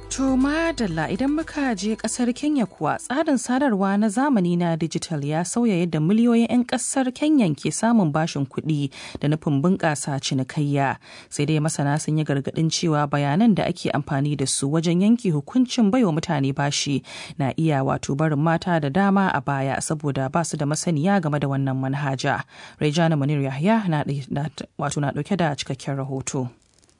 To madalla idan muka je kasar Kenya kuwa tsarin sadarwa na zamani na digital ya sauya yadda miliyoyin 'yan kasar Kenya ke samun bashin kuɗi da nufin bunƙasa cinikayya. Sai dai masana sun yi gargaɗin cewa bayanan da ake amfani da su wajen yanke hukuncin baiwa mutane bashi na iya wato barin mata da dama a baya saboda ba su da masaniya game da wannan manhaja. Rejana Munir Yahya na wato na ɗauke da cikakken rahoto.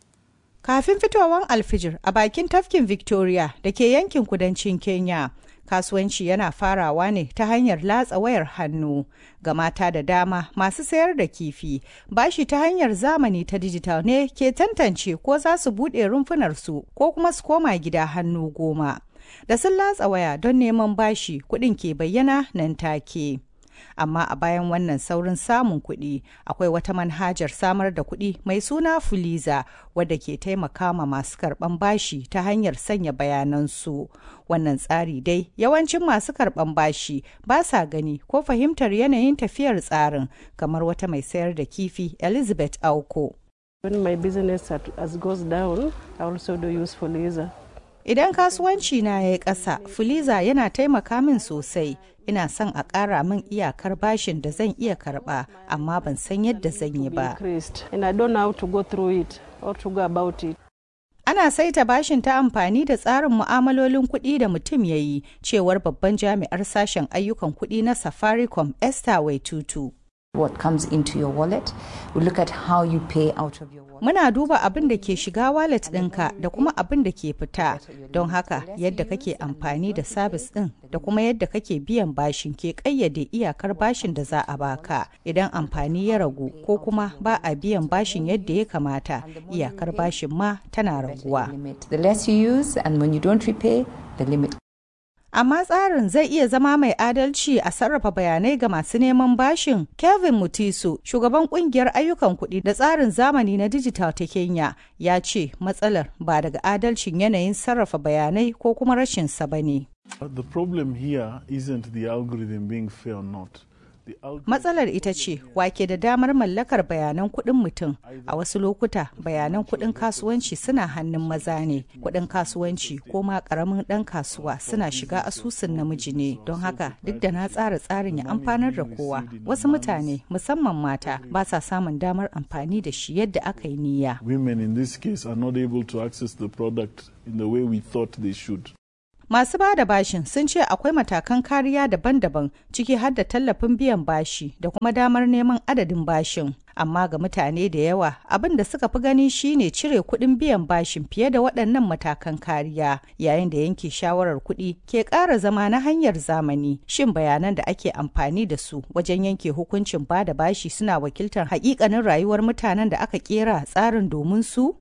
Kafin fitowar alfijir a bakin tafkin Victoria da ke yankin kudancin Kenya, kasuwanci yana farawa ne ta hanyar latsa wayar hannu ga mata da dama masu sayar da kifi. Bashi ta hanyar zamani ta dijital ne ke tantance ko za su buɗe rumfunarsu ko kuma su koma gida hannu goma. Da sun latsa waya don neman bashi kuɗin ke bayyana nan take. amma a bayan wannan saurin samun kuɗi akwai wata manhajar samar da kuɗi mai suna fuliza wadda ke taimaka ma masu karɓan bashi ta hanyar sanya bayanansu wannan tsari dai yawancin masu karɓan bashi ba sa gani ko fahimtar yanayin tafiyar tsarin kamar wata mai sayar da kifi elizabeth auko When my business has goes down, I also do use Fuliza. Idan kasuwanci na ya yi ƙasa, Fuliza yana taimaka min sosai. Ina son a ƙara min iyakar bashin da zan iya karɓa, amma ban san yadda zan yi ba. And I don't know how to go through it or to go about it. Ana saita bashin ta amfani da tsarin mu'amalolin kuɗi da mutum ya yi, cewar babban jami'ar sashen ayyukan kuɗi na Safaricom Esther Waitutu. what comes into your wallet. We look at how you pay out of your wallet. Muna duba abin da ke shiga wallet ɗinka da kuma abin da ke fita. Don haka yadda kake amfani da sabis ɗin da kuma yadda kake biyan bashin ke ƙayyade iyakar bashin da za a baka. Idan amfani ya ragu ko kuma ba a biyan bashin yadda ya kamata, iyakar bashin ma tana raguwa. The less you use and when you don't repay, the limit amma tsarin zai iya zama mai adalci a sarrafa bayanai ga masu neman bashin kevin mutisu shugaban kungiyar ayyukan kuɗi da tsarin zamani na digital ta kenya ya ce matsalar ba daga adalcin yanayin sarrafa bayanai ko kuma rashin sa ba ne The problem here isn't the algorithm being fair or not. Matsalar ita ce wake da damar mallakar bayanan kuɗin mutum a wasu lokuta bayanan kuɗin kasuwanci suna hannun maza ne kuɗin kasuwanci ko ma ƙaramin ɗan kasuwa suna shiga asusun namiji ne don haka duk da na tsara tsarin ya amfanar da kowa wasu mutane musamman mata ba sa samun damar amfani da shi yadda aka yi niyya. Women in this case are not able to access the product in the way we thought they should. Masu ba da bashin sun ce akwai matakan kariya daban-daban ciki har da tallafin biyan bashi da kuma damar neman adadin bashin. Amma ga mutane da yawa abin da suka fi gani shine cire kuɗin biyan bashin fiye da waɗannan matakan kariya yayin da yanke shawarar kuɗi ke ƙara zama na hanyar zamani. Shin bayanan da ake amfani da su wajen yanke hukuncin ba da bashi suna wakiltar haƙiƙanin rayuwar mutanen da aka ƙera tsarin domin su?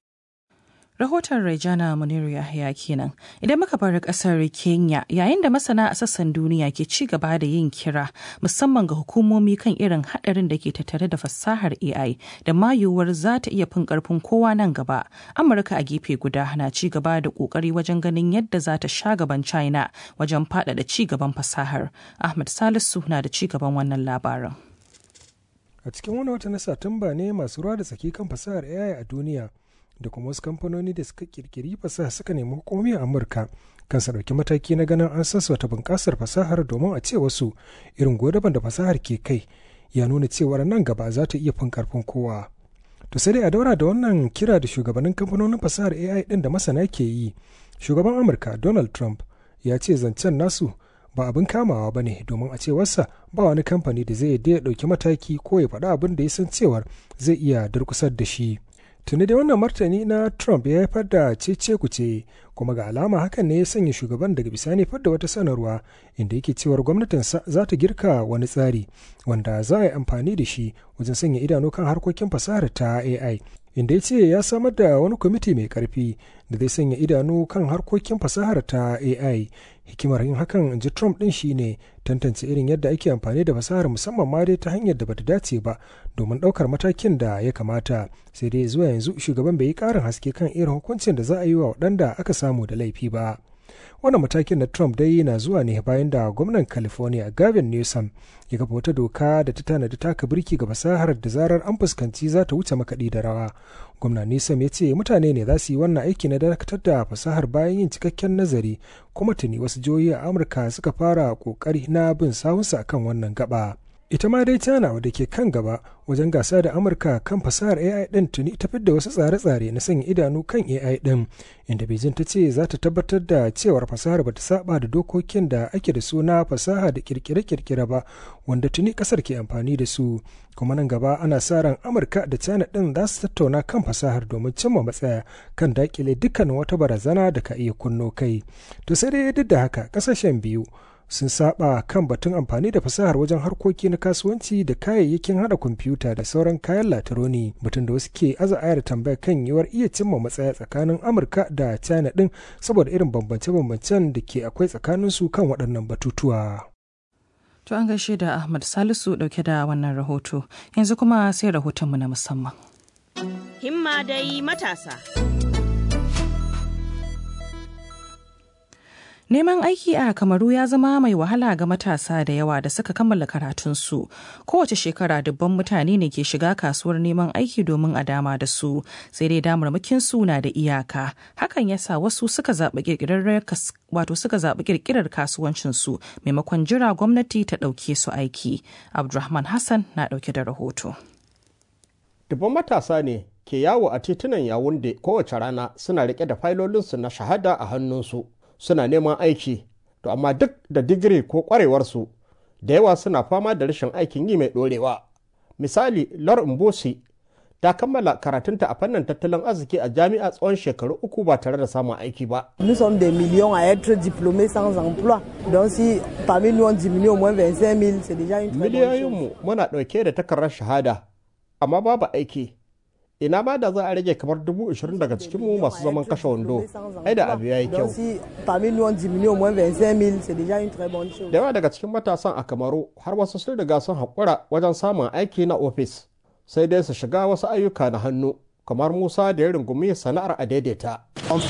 Rahoton Rejana Muniru Yahya kenan. Idan muka bar kasar Kenya yayin da masana a sassan duniya ke ci gaba da yin kira musamman ga hukumomi kan irin hadarin da ke tattare da fasahar AI da ma yiwuwar za ta iya fin karfin kowa nan gaba. Amurka a gefe guda na ci gaba da kokari wajen ganin yadda za ta sha gaban China wajen faɗaɗa ci gaban fasahar. Ahmad Salisu na da ci gaban wannan labarin. A cikin wani wata na Satumba ne masu ruwa da tsaki kan fasahar AI a duniya da kuma wasu kamfanoni da suka kirkiri fasaha suka nemi hukumomi a amurka kan su ɗauki mataki na ganin an sassauta bunƙasar fasahar domin a ce wasu irin godaban da fasahar ke kai ya nuna cewar nan gaba za ta iya fin karfin kowa to sai dai a daura da wannan kira da shugabannin kamfanonin fasahar ai ɗin da masana ke yi shugaban amurka donald trump ya ce zancen nasu ba abin kamawa ba ne domin a cewarsa ba wani kamfani da zai ya ɗauki mataki ko ya faɗi abin da ya san cewar zai iya durkusar da shi tuni da wannan martani na trump ya haifar da cece kuce kuma ga alama hakan ne ya sanya shugaban daga bisani fadda wata sanarwa inda yake cewar gwamnatinsa za ta girka wani tsari wanda za a yi amfani da shi wajen sanya idanu kan harkokin fasahar ta ai inda ya ce ya samar da wani kwamiti mai karfi da zai sanya idanu kan harkokin fasahar ta ai hikimar yin hakan in ji trump din shine tantance irin yadda ake amfani da fasahar musamman ma dai ta hanyar da bata dace ba domin ɗaukar matakin da ya kamata sai dai zuwa yanzu shugaban bai yi ƙarin haske kan irin hukuncin da za a yi wa waɗanda aka samu da laifi ba wannan matakin na trump dai na zuwa ne bayan da gwamnan california gavin newsom ya kafa wata doka da ta tanadi taka birki ga fasahar da zarar an fuskanci za ta wuce makaɗi da rawa gwamna newsom ya ce mutane ne za su yi wannan aiki na dakatar da fasahar bayan yin cikakken nazari kuma tuni wasu jihohi a amurka suka fara kokari na bin sawunsa akan wannan gaba ita ma dai china wadda ke kan gaba wajen gasa da amurka kan fasahar ai din tuni ta fidda wasu tsare-tsare na sanya idanu kan ai din inda beijing ta ce za ta tabbatar da cewar fasahar bata saba da dokokin da ake da suna fasaha da kirkire-kirkire ba wanda tuni kasar ke amfani da su kuma nan gaba ana sa ran amurka da china din za su tattauna kan fasahar domin cimma matsaya kan dakile dukkan wata barazana da ka iya kunno kai to sai dai duk da haka kasashen biyu sun saba kan batun amfani da fasahar wajen harkoki na kasuwanci da kayayyakin hada kwamfuta da sauran kayan latironi batun da wasu ke aza ayar tambaya kan yiwuwar iya cimma matsaya tsakanin amurka da china din saboda irin bambance-bambancen da ke akwai tsakanin su kan waɗannan batutuwa To an gaishe da Ahmad Salisu dauke da wannan rahoto yanzu kuma sai rahotonmu na musamman. Himma dai matasa. Neman aiki a Kamaru ya zama mai wahala ga matasa da yawa da suka kammala karatunsu. Kowace shekara dubban mutane ne ke shiga kasuwar neman aiki domin a dama da su, sai dai damarmakin su na da iyaka. Hakan ya sa wasu suka zaɓi ƙirƙirar wato suka zaɓi ƙirƙirar kasuwancinsu maimakon jira gwamnati ta ɗauke su aiki. Abdulrahman Hassan na ɗauke da rahoto. Dubban matasa ne ke yawo a titunan Yawunde kowace rana suna riƙe da failolinsu na shahada a hannunsu. suna neman aiki to amma duk da digiri ko kwarewarsu da yawa suna fama da rashin aikin yi mai ɗorewa misali lor mbosi ta kammala karatunta a fannin tattalin arziki a jami'a tsawon shekaru uku ba tare da samun aiki ba. Nous sommes des millions à être diplômés sans emploi. Donc si parmi nous on diminue au moins 25 000, c'est déjà une très bonne chose. Miliyoyinmu muna ɗauke da takardar shahada, amma babu aiki. ina ma da za a rage kamar dubu ashirin daga cikin mu masu zaman kashe wando ai da abu yayi kyau da yawa daga cikin matasan a kamaru har wasu sun riga sun haƙura wajen samun aiki na ofis sai dai su shiga wasu ayyuka na hannu kamar musa da ya rungumi sana'ar a daidaita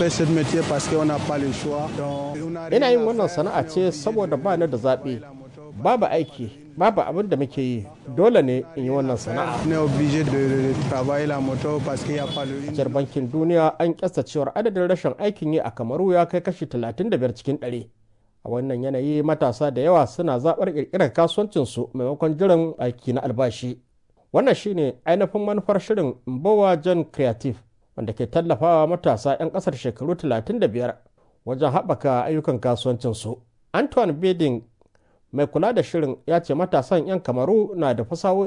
ina yin wannan sana'a ce saboda ba ni da zaɓe babu aiki babu abin da muke yi dole ne in yi wannan sana'a. A bankin duniya an kyasta cewar adadin rashin aikin yi a kamaru ya kai kashi 35 cikin 100. A wannan yanayi matasa da yawa suna zaɓar ƙirƙirar kasuwancinsu maimakon jiran aiki na albashi. Wannan shine ainihin manufar shirin Mbowa John Creative wanda ke tallafawa matasa 'yan ƙasar shekaru 35 wajen haɓaka ayyukan kasuwancinsu. Antoine Beding mai kula da shirin ya ce matasan 'yan kamaru na da fasahohi